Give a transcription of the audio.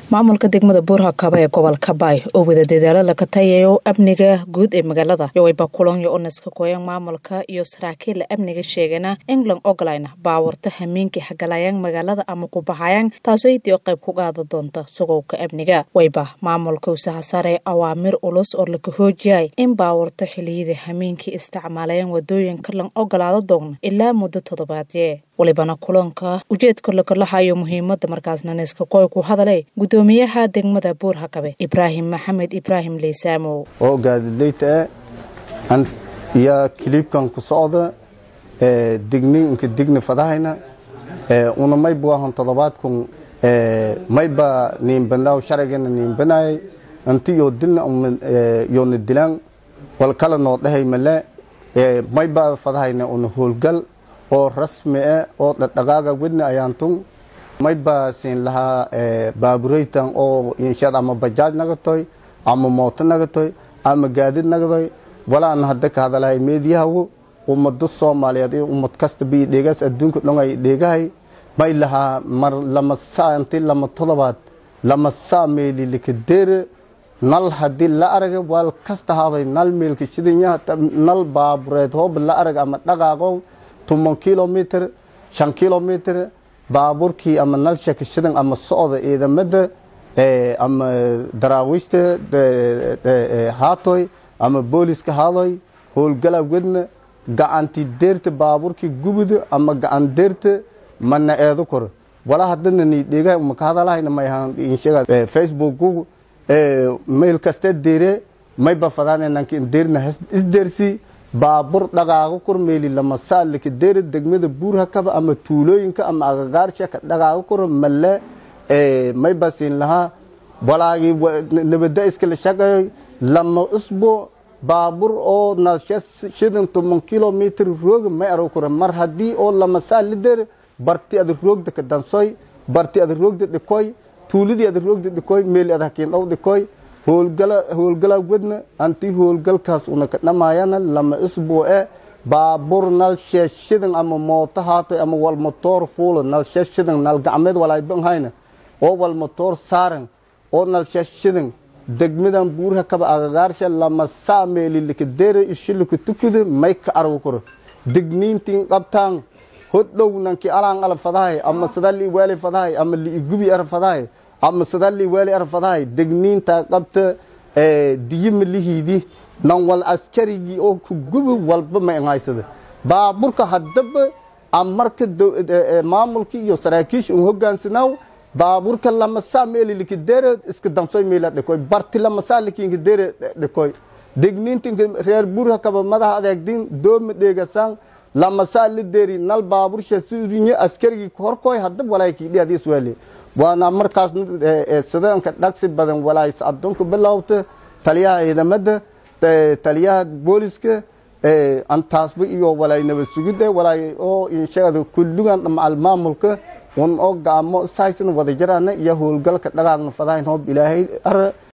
maamulka degmada buurhakaba ee gobolka baay oo wada dadaalo laga tayayo amniga guud ee magaalada yowayba kulanyo onaska koyan maamulka iyo saraakiilla amniga sheegana england ogolina baawarta hamiinkii hagalayaan magaalada ama ku baxayaan taasoo idii oo qayb ku qaada doonta sugowka amniga wayba maamulka usaha sare awaamir ulus oo laga hoojiyay in baawarta xiliyada hamiinkii isticmaalayaan wadooyinka lan ogolaado doona ilaa muddo toddobaadye walibana kulanka ujeedka lakalahayo muhiimada markaasna neskakoy ku hadalay gudoomiyaha degmada buurhakabe ibraahim maxamed ibraahim leysaamo oo gaadidayta ah iyo kiliibkan ku socda digni inka digni fadahayna una mayba wahan toddobaadkun mayba niinbanaaw sharcigana niinbanayay inti yoo dilna yoona dilaan wal kala noo dhahay male mayba fadahayna una howlgal oo rasmi ah oo dhadhaqaaga wedna ayaantun mayba siin lahaa baabureytan oo inshad ama bajaaj nagatoy ama mooto nagatoy ama gaadid nagatoy walaan hadda ka hadalahay meediyahawo ummado soomaaliyeed iyo ummad kasta bi dheegaas adduunka dhon ay dheegahay may lahaa mar lama saa inti lama todobaad lama saa meeli likadeere nal haddii la araga wal kasta haaday nal meelka shidanya nal baabureed hoob la arag ama dhaqaaqow toban kilomitr shan kilomitr baabuurkii ama nalshaka shidan ama socda ciidamada ama daraawiishta haatoy ama booliska haadoy howlgala wedna gacanti deerta baabuurkii gubuda ama gacan deerta mana eedo kor wala hadana ni dhega maka hadalahayna may ahaan inshaga facebook mail kaste deere may ba fadaan nanki deerna isdeersi baabur dhaqaaqo kormeeli lama saalika deera degmada buurhakaba ama tuulooyinka ama agagaarsha ka dhaqaaqo kor male may basiin lahaa walaagii nabada iskala shaqeeyo lama usbo baabur oo nalsha shidan toban kilomitr rooga may aro kora mar haddii oo lama saali deer barti ada roogda ka dansoy barti ada roogda dhikoy tuuladii ada roogda dhikoy meeli ada hakiin dhow dhikoy howlgala wedna anti howlgalkaas una ka dhamaayana lama isbuuce baabur nal sheeshidan ama mooto haatoy ama wal motoor fuulo nal sheeshidan nal gacmeed walaayban hayna oo wal motoor saaran oo nal sheeshidan degmadan buurha kaba agagaarsha lama saa meeli likadeera ishilika tukuda may ka argo koro digniintiin qabtaan hodhow nanki alaan ala fadahay ama sadali waali fadahay ama liigubi ara fadahay ama sadali waali ar fadahay degniinta qabta diyima lihiidi nan wal askarigii oo ku gubi walba ma haysada baaburka haddaba amarka maamulkii iyo saraakiisha un hogaansanaaw baaburka lama saa meeli likadeere iska damsoy meela dhikoy barti lama saa likinka deere dhikoy degniintinka reer burha kaba madaha adeegdin dooma dheegasaan lama saa la deeri nal baabursha surinye askarigii horkoy haddaba walaakii dhiadis waali waana markaas sidaanka dhagsi badan walays addoonka bilowta taliyaha ciidamada taliyaha booliska antaasba iyo walay nabad sugida walay oo inshaada kullugan macal maamulka un oo gaamo saysan wada jaraana iyo howlgalka dhaqaaqna fadahayn hoob ilaahay ara